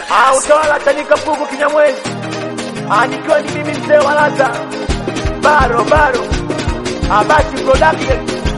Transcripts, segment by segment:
Ah, utawala Chanika Pugu Kinyamwezi. Ah, nikiwa ni mimi mzee wa Laza. Baro baro. Ah, basi production.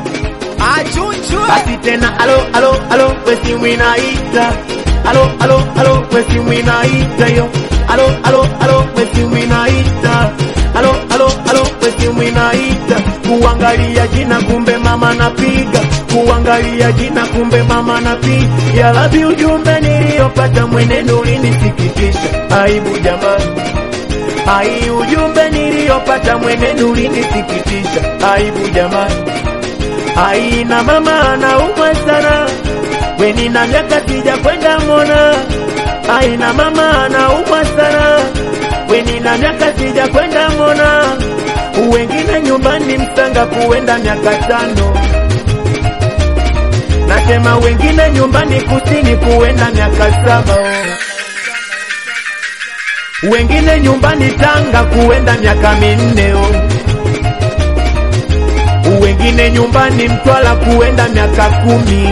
Basi tena alo alo alo wesi mwinaita alo alo alo wesi mwinaita yo alo alo alo wesi mwinaita alo alo alo wesi mwinaita kuangalia jina kumbe mama napiga kuangalia jina kumbe mama napiga ya labi ujumbe niliyopata mwenendo ulinisikitisha aibu jamani ai ujumbe niliyopata mwenendo ulinisikitisha aibu jamani Ai na mama anaumwa sana, weni na miaka sija kwenda mona. Ai na mama anaumwa sana, weni na miaka sija kwenda mona. Wengine nyumbani Msanga kuenda miaka tano, nasema wengine nyumbani kusini kuenda miaka saba wengine nyumbani Tanga kuenda miaka minne oh wengine nyumbani Mtwara kuenda miaka kumi.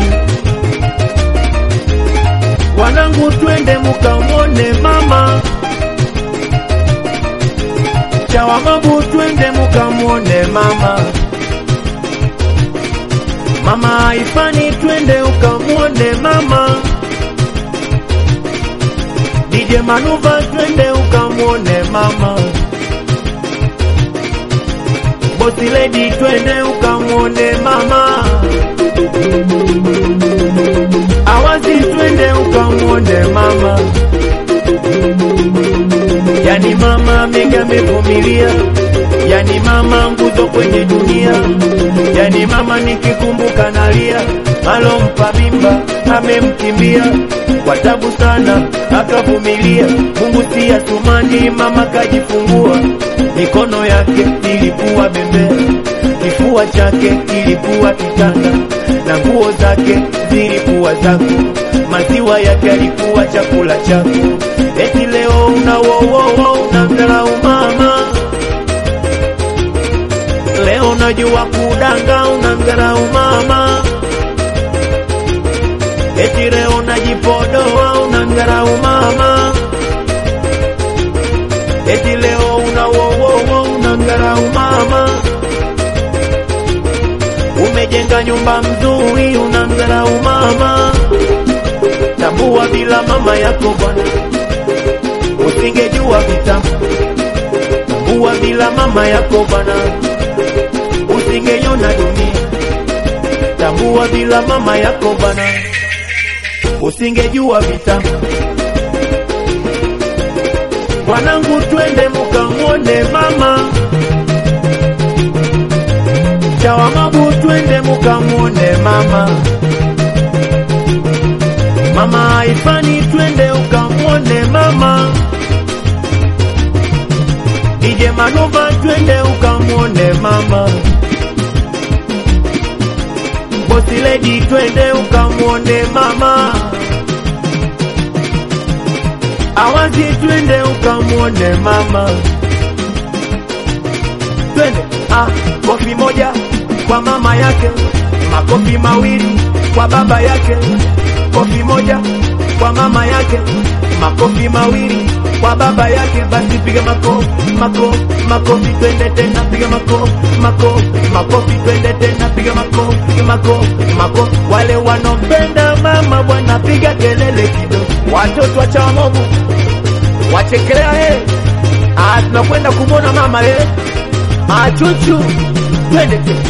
Wanangu, twende mukamwone mama Chawamabu, twende mukamwone mama mama Ifani, twende ukamwone mama DJ Manuva, twende ukamwone mama Bosi Lady, twende ukamwone mama. Awazi, twende ukamwone mama. Yani mama mega amevumilia, yani mama nguzo kwenye dunia, yani mama nikikumbuka nalia, alompa mimba amemkimbia kwa tabu sana akavumilia. Mungu si atumani, mama kajifungua, mikono yake ilikuwa bembea, kifua chake kilikuwa kitanda, na nguo zake zilikuwa zako, maziwa yake yalikuwa chakula chako. Eti leo una wowowo unamdharau mama, leo najua kudanga unamdharau mama eti leo najipodoa unamdharau mama, eti leo una wowowo unamdharau mama, umejenga nyumba mzuri unamdharau mama. Tambua bila mama yako bwana usingejua vitamu. Tambua bila mama yako bwana usingeiona dunia. Tambua bila mama yako bwana usingejua vita. Wanangu, twende mukamwone mama Chawamabu, twende mukamwone mama mama Ifani, twende ukamwone mama DJ Manuva, twende ukamwone mama Bosi Lady, twende ukamwone mama. Awazi, twende ukamwone mama. Twende ah, kofi moja kwa mama yake, makofi mawili kwa baba yake, kofi moja kwa mama yake, makofi mawili kwa baba yake. Basi piga makofi, makofi, makofi, twende tena, piga makofi, makofi, makofi, twende tena, piga makofi, piga makofi, makofi. Wale wanompenda mama bwana, piga kelele kidogo. Watoto wa Chawamobu wachekelea, eh, ah, tunakwenda kumwona mama eh, ah, chuchu, twende tena,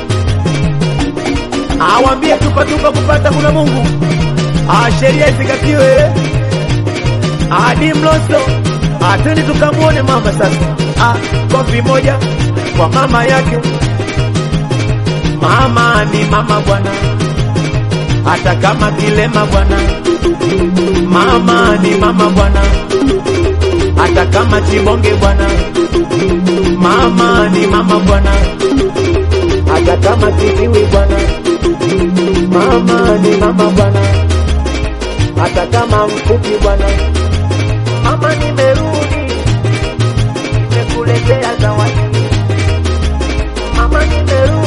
awambie tupa tupa kupata kuna Mungu, ah, sheria izingatiwe eh. Adi Mloso, ah, twende tukamwone mama sasa. Ah, kofi moja kwa mama yake. Mama ni mama bwana, hata kama kilema bwana. Mama ni mama bwana, hata kama chibonge bwana. Mama ni mama bwana, hata kama kiziwi bwana. Mama ni mama bwana, hata kama mfupi bwana. Mama, nimerudi, nimekuletea zawadi. Mama, nimerudi.